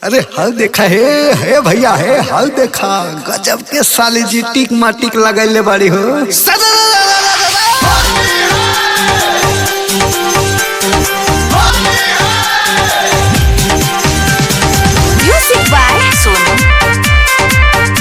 अरे हल देखा हे हे भैया हे हल देखा गजब के साली जी टिक माटिक लगैले बाड़ी हो Music by Sonu.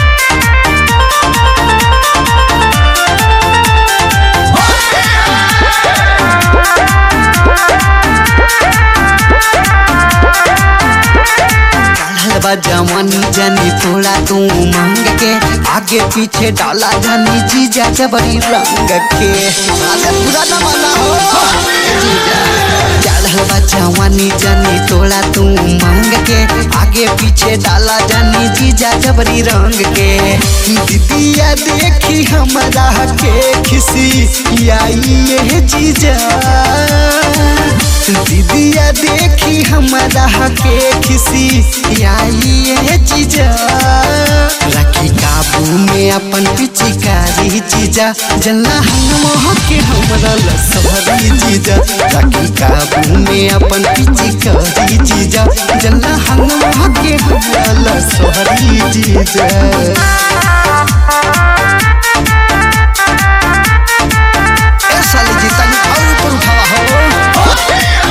चढ़ल बा जवानी जानी थोड़ा तू मांग के आगे पीछे डाला जानी जीजा जबरी रंग के अरे पूरा न माना हो जीजा चढ़ल बा जवानी जानी थोड़ा तू मांग के आगे पीछे डाला जानी जीजा जबरी रंग के दीदिया देखी हमरा के खिसी आई ये जीजा दीदिया देखी हमारा के खिसी आई ये चीजा रखी काबू में अपन पिचिकारी चीजा जल्ला हम के हमरा लसहरी चीजा रखी काबू में अपन पिचिकारी चीजा जल्ला हम के हमरा लसहरी चीजा ए साली जी तनी और ऊपर उठावा हो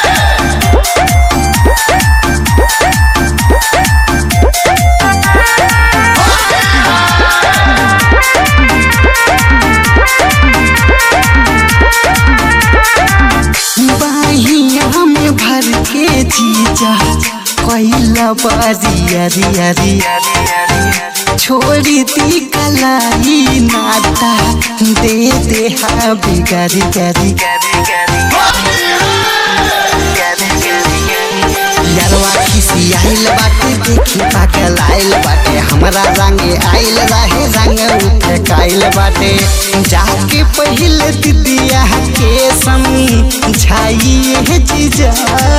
बाहिया में भर के जीजा कैला बारिया रिया रिया छोड़ी दी कलाई नाता दे दे हा बिगारी गारी यारवा खिसी आइल बाटे देखी पागल आइल बाटे हमरा रंगे आइल रहे रंग उठे काइल बाटे जाके पहले दीदिया के समझाइए जीजा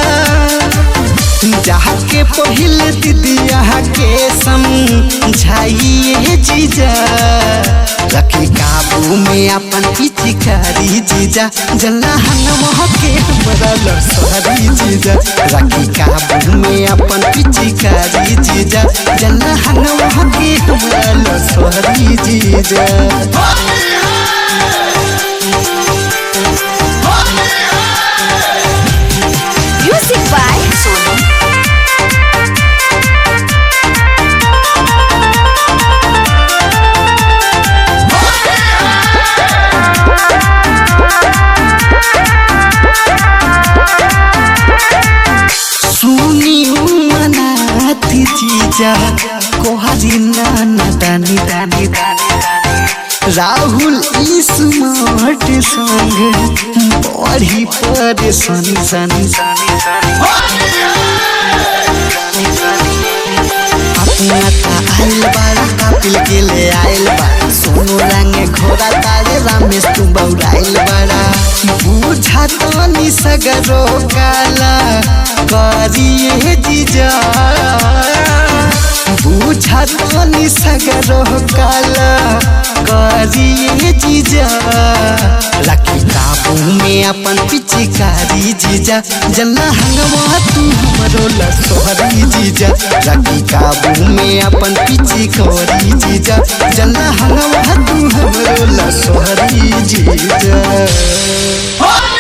जाके पहले दीदिया के समझाइए जीजा रखी काबू में अपन पिचिकारी जीजा जल्ला हंगम के हमरा लसहरी जीजा रखी काबू में अपन पिचिकारी जीजा जल्ला हंगम के हमरा लसहरी जीजा Music by Sonu. सुनी मनाती जीजा कोहरी नाना दानी दानी दानी राहुल स्मार्ट संग बड़ी परेशानी सानी अपना ता आइल बाड़ा कापिल के ले आइल बा सोनू रंगे घोड़ा तारे रामेश तू बौराइल बाड़ा बूझा तो सगरो काला करिए जीजा बूझा तो सगरो काला करिए जीजा रखी काबू में अपन पिचिकारी जीजा जल्ला हंगवा तू हमरो लसोहरी जीजा रखी काबू में अपन पिचिकारी जीजा जल्ला हंगवा तू हमरो लसोहरी जीजा